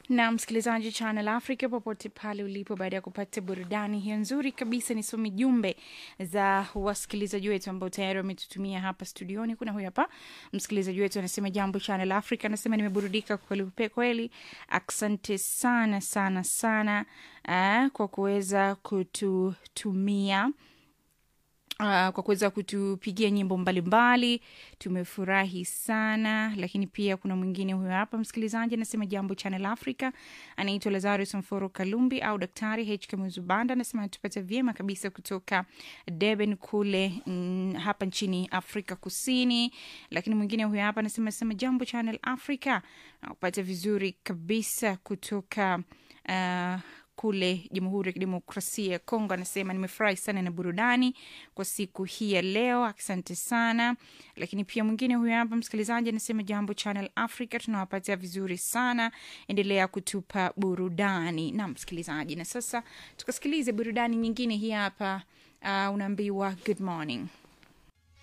na msikilizaji Channel Africa popote pale ulipo, baada ya kupata burudani hiyo nzuri kabisa, nisome jumbe za wasikilizaji wetu ambao tayari wametutumia hapa studioni. Kuna huyu hapa msikilizaji wetu anasema, jambo Channel Africa, anasema nimeburudika kweli kweli, asante sana sana sana uh, kwa kuweza kututumia Uh, kwa kuweza kutupigia nyimbo mbalimbali tumefurahi sana. Lakini pia kuna mwingine huyo hapa msikilizaji anasema jambo Channel Africa, anaitwa Lazarus Mforo Kalumbi au Daktari HK Muzubanda, anasema anatupata vyema kabisa kutoka Durban kule mm, hapa nchini Afrika Kusini. Lakini mwingine huyo hapa anasema anasema jambo Channel Africa, nakupata vizuri kabisa kutoka uh, kule Jamhuri ya Kidemokrasia ya Kongo. Anasema nimefurahi sana na burudani kwa siku hii ya leo, asante sana. Lakini pia mwingine huyo hapa msikilizaji anasema jambo Channel Africa, tunawapatia vizuri sana, endelea kutupa burudani na msikilizaji. Na sasa tukasikilize burudani nyingine hii hapa. Uh, unaambiwa good morning